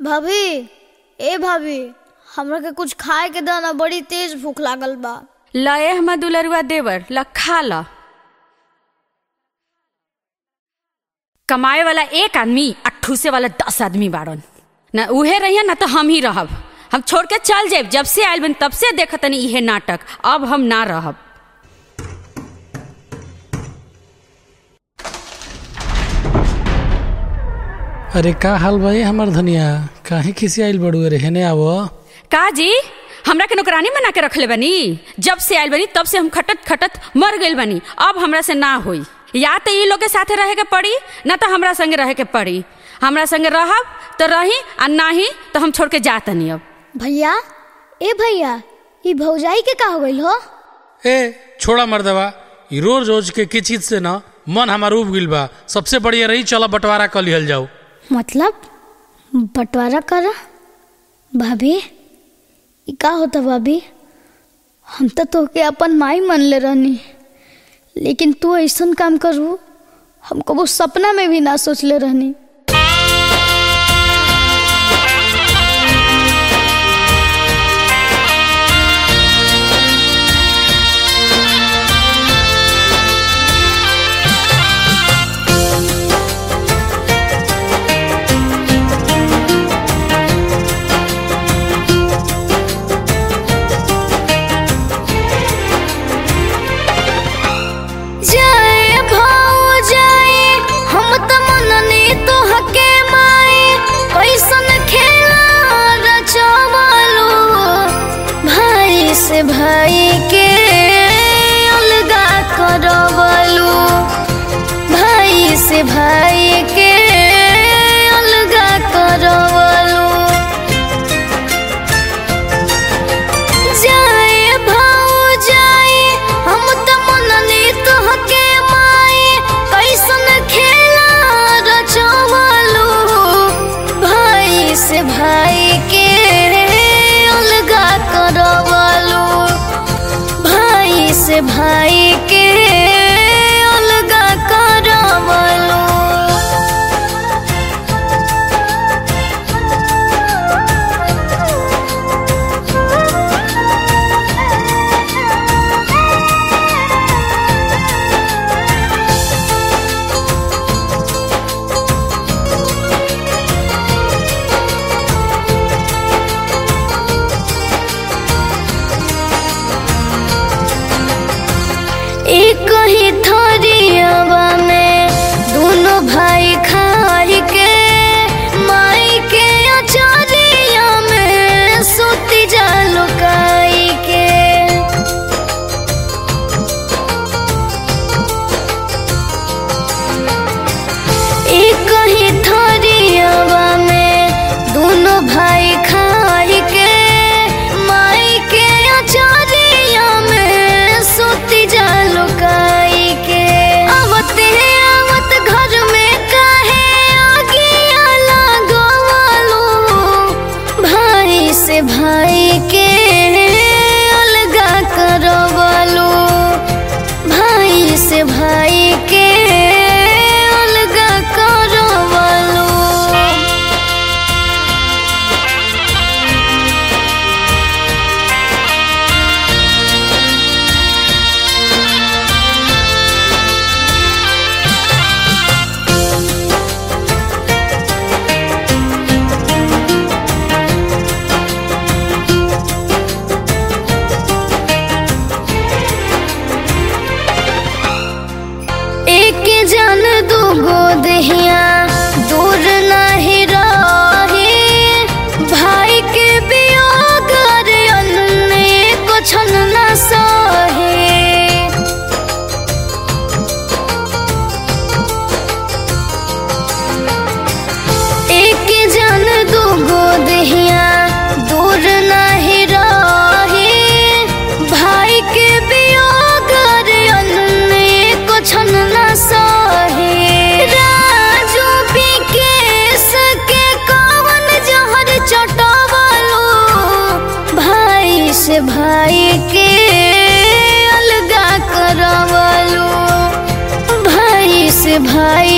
भाभी ए भाभी हमरा के कुछ खाए के दाना बड़ी तेज भूख लागल बा लए हमर दुलरुआ देवर ल खा ल कमाए वाला एक आदमी आ ठूसे वाला दस आदमी बाड़न न उहे रहिए ना तो हम ही रहब हम छोड़ के चल जाब जब से आयल बन तब से देखतनी इहे नाटक अब हम ना रहब अरे का हाल भाई हमार धनिया काहे खिसी आइल बड़ू अरे हेने आवो का जी हमरा के नौकरानी बना के रखले बनी जब से आयल बनी तब से हम खटत खटत मर गइल बनी अब हमरा से ना होई या तो ई लोग के साथे रहे के पड़ी ना तो हमरा संगे रहे के पड़ी हमरा संगे रहब तो रही आ नाही तो हम छोड़ के जातनी अब भैया ए भैया ई भौजाई के का हो गइल हो ए छोड़ा मर्दवा ई रोज रोज के की चीज से ना मन हमार उब गिल बा सबसे बढ़िया रही चला बंटवारा कर लिहल जाओ मतलब बंटवारा करा भाभी ई का होता भाभी हम तो तोके अपन माई मान ले रहनी लेकिन तू ऐसन काम करू हम कबो सपना में भी ना सोचले रहनी जाए भाऊ जाए हम त मननी तो हके माए कैसन खेला रचवालो भाई से भाई के अलगा करवलो भाई से भाई के अलगा करवलो जाए भाऊ जाए हम त मननी तोहके माए कैसन खेला रचवलो भाई से भाई के अलगा करवलो भाई से भाई के अलगा करवलो एक ही थरियावा में दोनों भाई खाई के माई के अचरिया में सुती जालो काई के एक ही थरियावा में दोनों भाई खाई के माई के अचरिया में सुती जालो काई के आवत आवत घर में काहे आगिया लगवालो भाई से भाई के अलगा करवालो भाई से भाई के अलगा करवालो एक जन दूगो दहिया दूर नहीं रहे भाई के वियोग रे अन्ने को छन न सहे एक जन दूगो दहिया दूर नहीं रहे भाई के वियोग रे अन्ने को छन न सहे राजू विकेश के कवन जहर चटवलो भाई से भाई के अलगा करवलो भाई से भाई